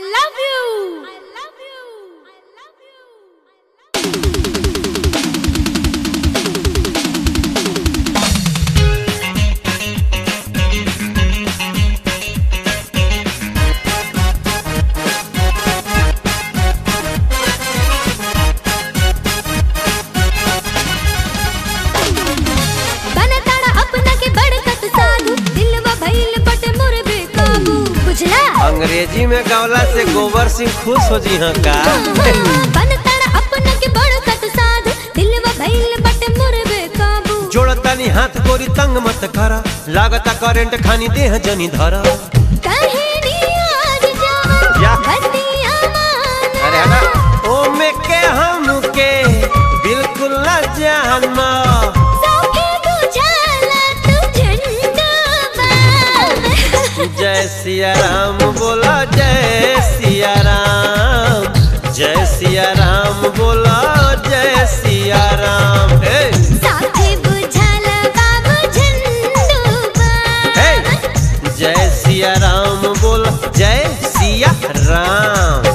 love you. I love you. I love you. बनताड़ा अपना के बड़कत साधु दिलवा भइल बटे मोर बेकाबू बुझला अंग्रेजी में गवला से गोबर सिंह खुश हो जी हाँ का बनताड़ा अपना के बड़कत साधु दिलवा भइल बटे मोर बेकाबू जोड़तानी हाथ गोरी तंग मत करा लागता करेंट खानी देह जनी धरा कहेनी आज जावन या। बतिया मान अरे हटा ओ में के हम के बिल्कुल न जानना सौखे बुझाला तू झंडा बाम जय सिया राम बोला जय सिया राम जय सिया राम बोला जय सिया राम हे साथे बुझाला बाबू झंडू हे बाम जय सिया राम बोला जय सिया राम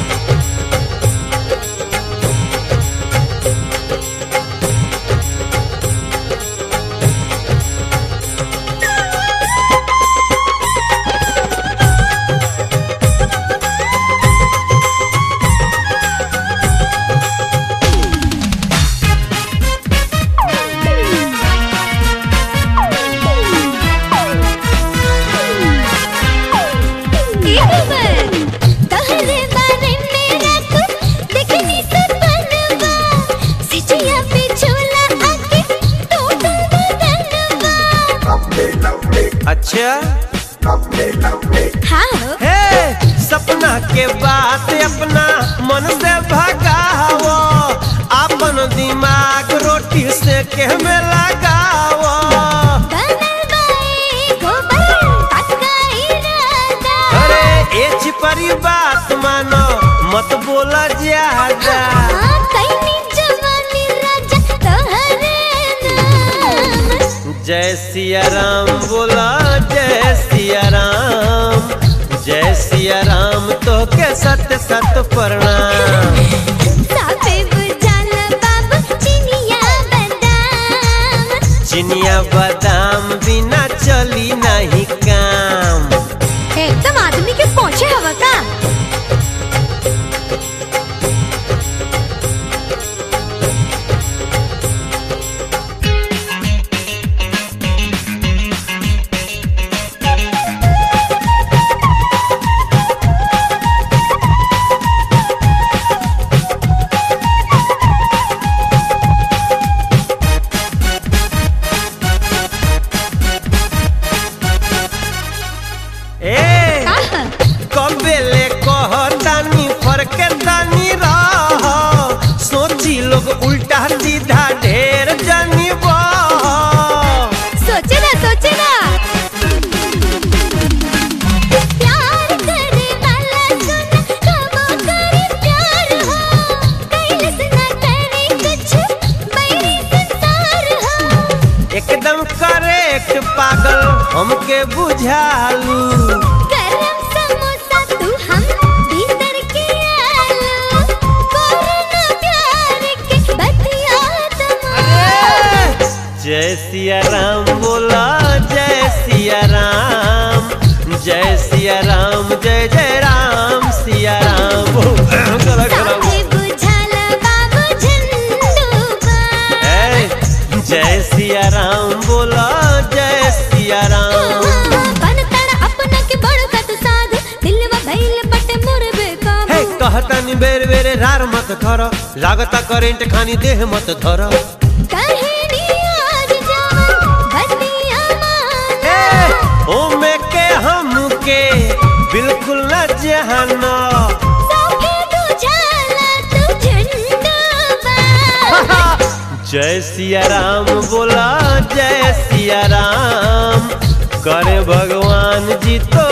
तहरे बारे में रात देखनी सपनवा सिचिया पे झोला आके टोटल बदनवा अच्छा हाँ हो हे सपना के बात अपना मन से भगाओ अपन दिमाग रोटी से के में लगाओ बनल बाए गोबर पक्का इरादा अरे ए छिपरी बात मानो मत बोला ज्यादा हाँ, कैनी जवानी राजा तोहरे नाम जय सिया राम बोला जय सिया राम जय सिया राम तो के सत सत प्रणाम साफे बुझाला बाबू चिनिया बादाम चिनिया बादाम बिना चली नहीं काम एकदम आदमी के पहुंचे हवा का ए कबेले कहतानी फरके तानी रह सोची लोग उल्टा सीधा ढेर जानी बह सोचे ना सोचे ना प्यार करे वाला सुन कबो करे प्यार हो कैलस ना करे कुछ मेरी संसार हो एकदम करेक्ट पागल हमके बुझालू गरम समोसा तू हम भीतर के आलू कोरोना प्यार के बतिया तमाम जय सिया राम बोला जय सिया राम जय सिया राम जय जय राम सिया राम गला गला साथे बुझाला बाबू झंडू बाम ए, जय सिया राम बोला जय सिया राम बनताड़ा अपना के बड़कत साध दिलवा भइल बटे मोर बेकाबू हे कहतनी बेर बेर रार मत कर लागता करेंट खानी देह मत धर कहेनी आज जावन बतिया मान ए, ओ में के हम के बिल्कुल न जहाना सौखे बुझाला तू झंडा बाम जय सिया राम बोला जय सिया राम करे भगवान जी तो